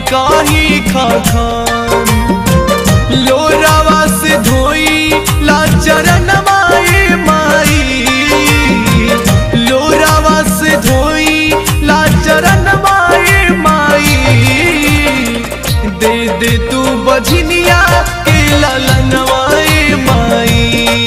काही खखान लोरावा से धोई ला चरण माए माई लोरावा से धोई ला चरण माए माई दे दे तू बझनिया के ललनवाए माई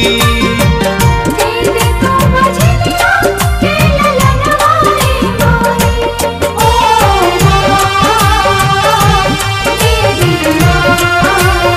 दे दे तो बजनिया के ललनवाए माई ओ मां तेरी मां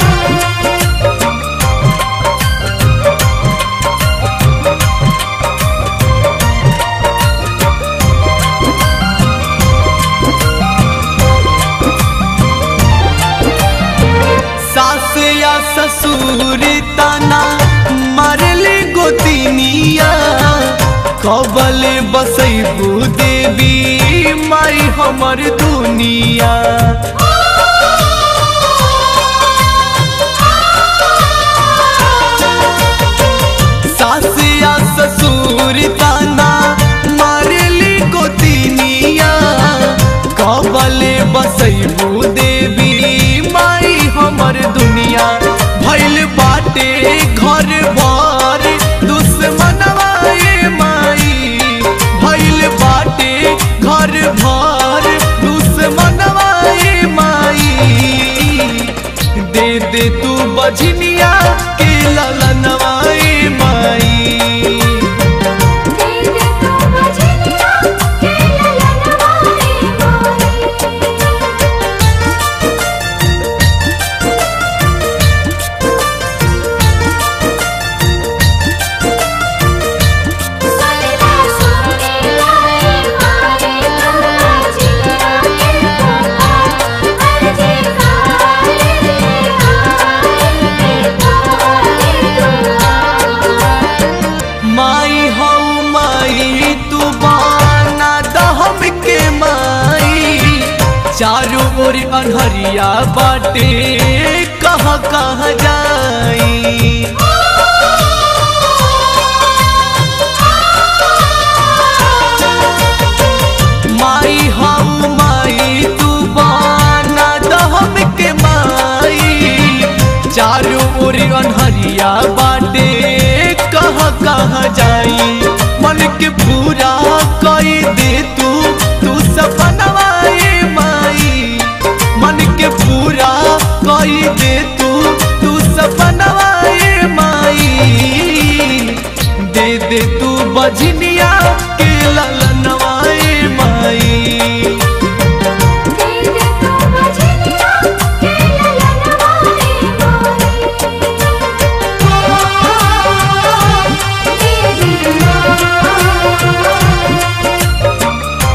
सास या ससुर तना मारले गोतिनिया कबल बसैबू देवी माई हमर दुनिया सास या ससुर तना मारली गोतिनिया कबल बसैबू देवी माई हमर दुनिया भैल बाटे घर बार दुश्मनवाए माई भैल बाटे घर भर दुश्मनवाए माई दे दे तू बझनिया के ललनवाए माई दे दे तो बजनिया के ललनवाए माई सलवा सोने लाए मारे तोरा जिया के तोरा अर्जी काले आए तारे तोरा माई हौ माई तू बाना दहम के माई चारों ओर अनहरिया बाटे कहाँ कहाँ जाई माई हम माई तू बाना दहम के माई चारों ओर अनहरिया बाटे कहाँ कहाँ जाई मन के पूरा कई दे तू तू सपनवाए माई मन के पूरा कई दे तू तू सपनवाए माई दे दे तू बझनिया के ललनवाए माई दे दे तो बजनिया के ललनवाए माई तेरी मां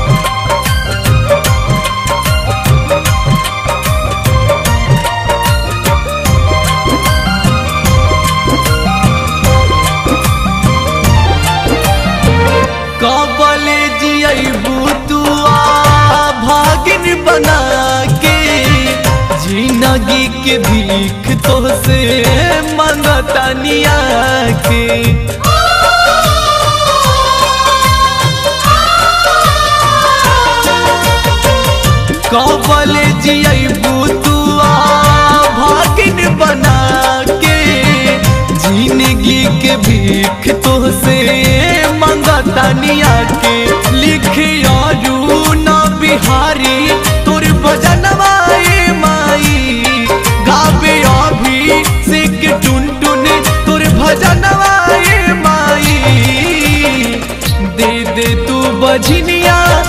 कबले जियबू तू आ भागिन बना के जिंदगी के भीख तो से मंगतनिया के कबले जियबू तू आ भागिन बना के जिंदगी के भीख तो से मंगतनिया के लिखिया न बिहारी तोर भजनवाए माई गावे अभी सिक टुन टुन तोर भजनवाए माई दे दे तू बझनिया